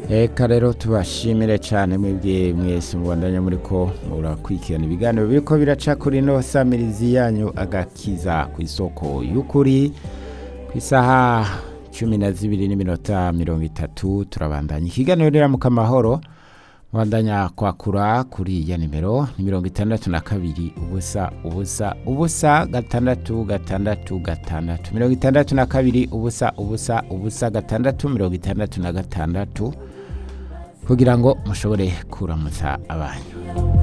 Eka rero tubashimire cyane mwebwe mwese mubandanya muri ko murakurikirana ibiganiro biriko biraca kuri ino samirizi yanyu agakiza ku isoko y'ukuri ku isaha cumi na zibiri n'iminota mirongo itatu turabandanya ikiganiro riramuka amahoro mubandanya kwakura kuri ya nimero ni mirongo itandatu na kabiri ubusa ubusa ubusa gatandatu gatandatu gatandatu mirongo itandatu na kabiri ubusa ubusa ubusa gatandatu mirongo itandatu na gatandatu kugira ngo mushobore kuramutsa abanyu